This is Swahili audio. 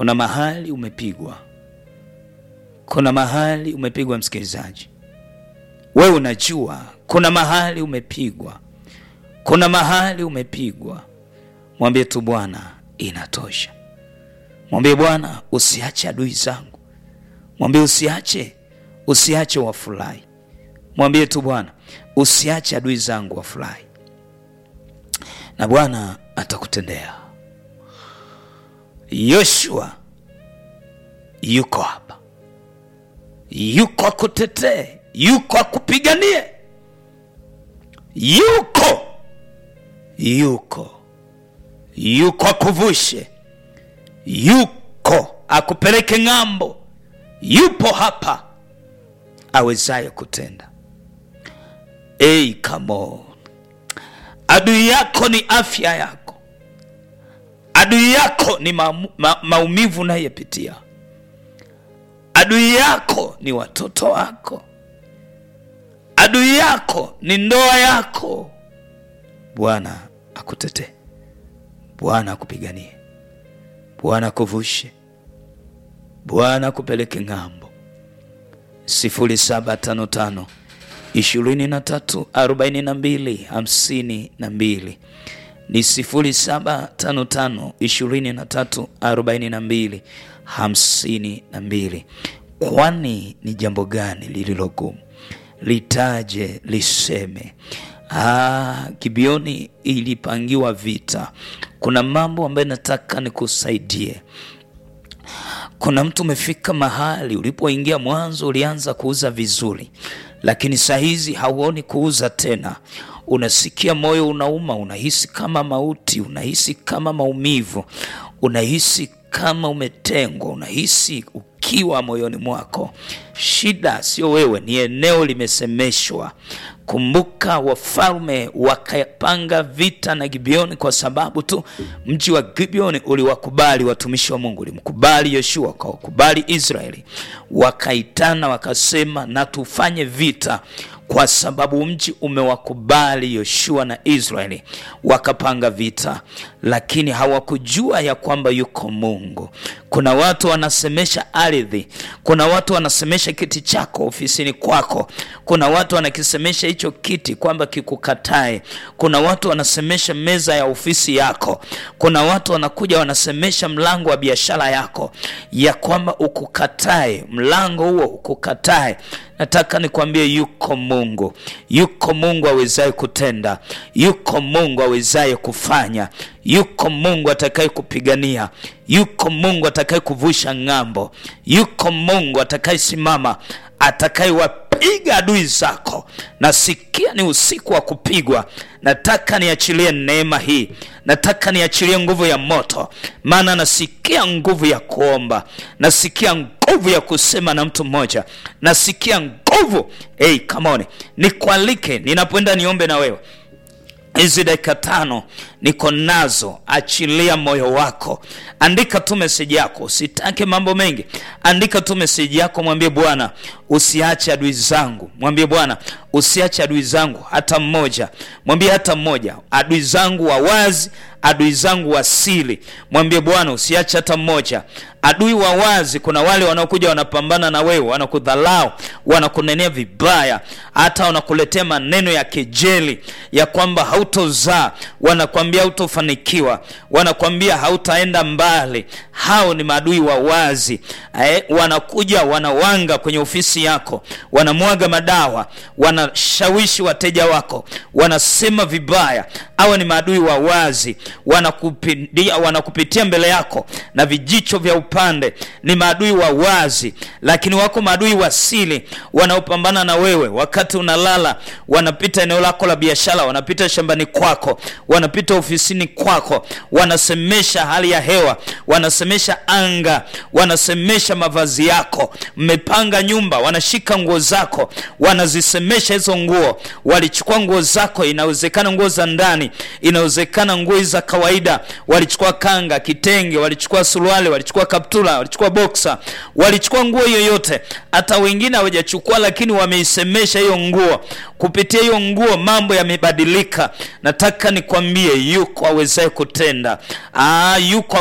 kuna mahali umepigwa, kuna mahali umepigwa. Msikilizaji, wewe unajua kuna mahali umepigwa, kuna mahali umepigwa. Mwambie tu Bwana, inatosha. Mwambie Bwana, usiache adui zangu, mwambie usiache, usiache wafurahi. Mwambie tu Bwana, usiache adui zangu wafurahi, na Bwana atakutendea. Yoshua yuko hapa, yuko akutetee, yuko akupiganie, yuko yuko yuko akuvushe, yuko akupeleke ng'ambo, yupo hapa awezaye kutenda. Hey, come on. Adui yako ni afya yako, adui yako ni ma, ma, maumivu unayepitia, adui yako ni watoto wako, adui yako ni ndoa yako. Bwana akutetee, Bwana akupiganie, Bwana akuvushe, Bwana akupeleke ng'ambo. sifuri saba tano tano ishirini na tatu arobaini na mbili hamsini na mbili ni sifuri saba tano tano ishirini na tatu arobaini na mbili hamsini na mbili. Kwani ni jambo gani lililogumu? Litaje, liseme. Ah, Gibeoni ilipangiwa vita. Kuna mambo ambayo nataka nikusaidie. Kuna mtu umefika mahali ulipoingia mwanzo ulianza kuuza vizuri, lakini saa hizi hauoni kuuza tena. Unasikia moyo unauma, unahisi kama mauti, unahisi kama maumivu, unahisi kama umetengwa, unahisi ukiwa moyoni mwako. Shida sio wewe, ni eneo limesemeshwa. Kumbuka, wafalme wakapanga vita na Gibeoni kwa sababu tu mji wa Gibeoni uliwakubali watumishi wa Mungu, ulimkubali Yoshua, wakawakubali Israeli, wakaitana wakasema, na tufanye vita kwa sababu mji umewakubali Yoshua na Israeli, wakapanga vita, lakini hawakujua ya kwamba yuko Mungu. Kuna watu wanasemesha ardhi, kuna watu wanasemesha kiti chako ofisini kwako, kuna watu wanakisemesha hicho kiti kwamba kikukatae, kuna watu wanasemesha meza ya ofisi yako, kuna watu wanakuja wanasemesha mlango wa biashara yako ya kwamba ukukatae, mlango huo ukukatae. Nataka nikwambie yuko Mungu, yuko Mungu awezaye kutenda, yuko Mungu awezaye kufanya, yuko Mungu atakaye kupigania, yuko Mungu atakaye kuvusha ng'ambo, yuko Mungu atakaye simama, atakayewapiga adui zako. Nasikia ni usiku wa kupigwa. Nataka niachilie neema hii, nataka niachilie nguvu ya moto, maana nasikia nguvu ya kuomba, nasikia nguvu ya kusema na mtu mmoja, nasikia nguvu hey, come on, nikualike ninapoenda niombe na wewe hizi dakika tano niko nazo. Achilia moyo wako, andika tu meseji yako, usitake mambo mengi. Andika tu meseji yako, mwambie Bwana usiache adui zangu, mwambie Bwana usiache adui zangu hata mmoja, mwambie hata mmoja, adui zangu wa wazi, adui zangu wa siri, mwambie Bwana usiache hata mmoja. Adui wa wazi, kuna wale wanaokuja wanapambana na wewe, wanakudhalau, wanakunenea vibaya, hata wanakuletea maneno ya kejeli ya kwamba hautozaa, wanakwambia hautofanikiwa, wanakwambia hautaenda mbali. Hao ni maadui wa wazi eh, wanakuja wanawanga kwenye ofisi yako, wanamwaga madawa, wanashawishi wateja wako, wanasema vibaya. Hawa ni maadui wa wazi, wanakupitia, wanakupitia mbele yako na vijicho vya upande. Ni maadui wa wazi, lakini wako maadui wa siri wanaopambana na wewe wakati unalala. Wanapita eneo lako la biashara, wanapita shambani kwako, wanapita ofisini kwako, wanasemesha hali ya hewa, wanasemesha anga, wanasemesha mavazi yako. Mmepanga nyumba, wanashika nguo zako, wanazisemesha hizo nguo. Walichukua nguo zako, inawezekana nguo za ndani, inawezekana nguo za kawaida. Walichukua kanga, kitenge, walichukua suruali, walichukua kaptula, walichukua boksa, walichukua nguo yoyote. Hata wengine hawajachukua, lakini wameisemesha hiyo nguo. Kupitia hiyo nguo mambo yamebadilika. Nataka nikwambie, yuko awezaye kutenda. Aa, yuko